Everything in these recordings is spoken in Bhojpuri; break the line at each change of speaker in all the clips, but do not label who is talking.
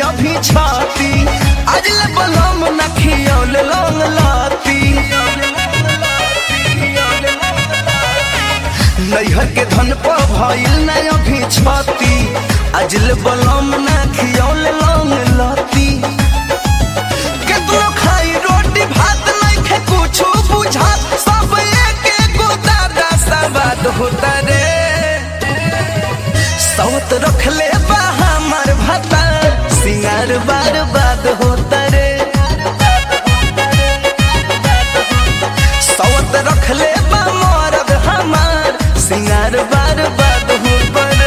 अभी छाती आज ले बलम न खियौल लौंग लाती नैहर के धन पर भइल न अभी छाती आज ले बलम न खियौल लौंग लाती केतनो खाई रोटी भात नइखे कुछु बुझात सब एके गो दादा सवाद होता रे सौत रखले बा हमर भाता सिंगार बार बाद होता रे सौत रखले बा मरद हमार सिंगार बार बाद होता रे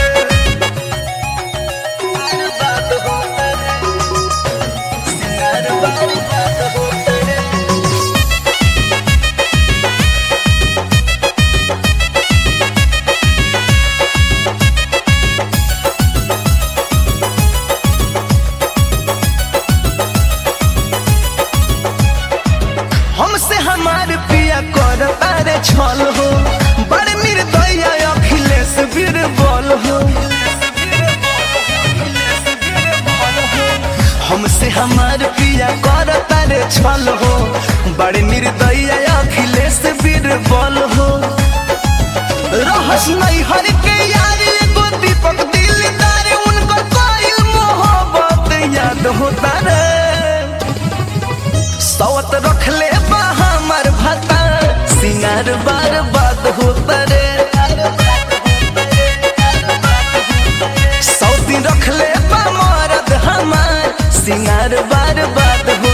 बार बाद होता रे सिंगार बार बाद होता रे हमसे हमार पिया कर तारे छल हो बड़ निर्दया अखिलेश बीरबल हो हमसे हमार पिया कर तारे छल हो बड़ निर्दया अखिलेश बीरबल हो रहस नहीं हर के यार एगो दीपक दिलदार उनको कोई मोहब्बत याद होता रे सौत रखले बा हमर भाता सिंगार बार बाद होता रे सौती रखले बा मरद हमार सिंगार बार बाद